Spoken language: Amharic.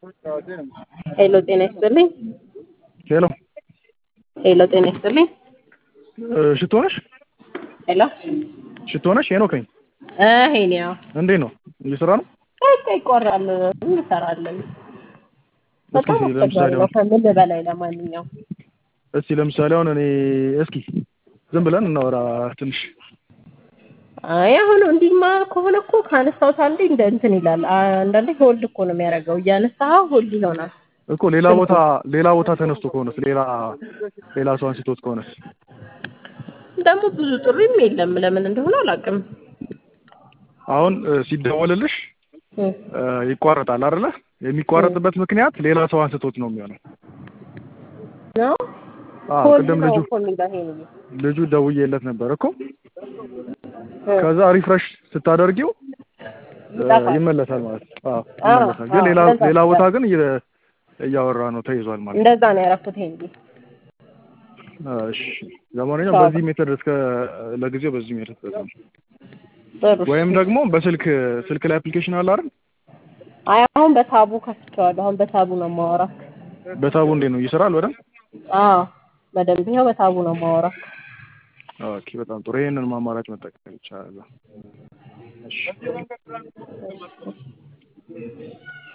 ሄሎ ጤና ይስጥልኝ። ሄሎ ሄሎ ጤና ይስጥልኝ። ሽቶ ነሽ? ሄሎ ሽቶ ነሽ? ሄኖክ ነኝ። እ ሄኒያው እንዴት ነው? እየሰራ ነው? በቃ ይቆራል እንሰራለን። በጣም እስኪ አስቸጋሪ ለምሳሌ ነው አሁን ከምን በላይ ለማንኛውም እስኪ ለምሳሌ አሁን እኔ እስኪ ዝም ብለን እናወራ ትንሽ አይ አሁን እንዲህማ ከሆነ እኮ ካነሳሁት አንዴ እንደ እንትን ይላል። አንዳንዴ ሆልድ እኮ ነው የሚያደርገው። እያነሳኸው ሆልድ ይሆናል። እኮ ሌላ ቦታ ሌላ ቦታ ተነስቶ ከሆነስ ሌላ ሌላ ሰው አንስቶት ከሆነስ ደግሞ ብዙ ጥሪም የለም። ለምን እንደሆነ አላውቅም። አሁን እ፣ ሲደወልልሽ እ፣ እ፣ ይቋረጣል አይደለ? የሚቋረጥበት ምክንያት ሌላ ሰው አንስቶት ነው የሚሆነው። ነው አዎ ሆልድ ቅድም ነው ልጁ እኮ የሚለው ሄኒ ልጁ ደውዬለት ነበር እኮ እ፣ ከዛ ሪፍሬሽ ስታደርጊው እ፣ ይጠፋል። ይመለሳል ማለት ነው። አዎ አዎ፣ ይመለሳል። ግን አዎ፣ ሌላ እንደዛ ሌላ ቦታ ነበር። ግን እየ- እያወራ ነው ተይዟል ማለት ነው። እንደዛ ነው ያደረኩት ሄኒ። እሺ ለማንኛውም አዎ። በዚህ ሜተድ እስከ ለጊዜው በዚህ ሜተድ ተጠቀሙ። ጥሩ እሺ። ወይም ደግሞ በስልክ ስልክ ላይ አፕሊኬሽን አለ አይደል? አይ አሁን በታቡ ከፍቼዋለሁ። አሁን በታቡ ነው የማወራው። በታቡ እንዴት ነው ይሰራል በደንብ? አዎ በደንብ ይኸው በታቡ ነው የማወራው። ኦኬ በጣም ጥሩ። ይሄንን አማራጭ መጠቀም ይቻላል። እሺ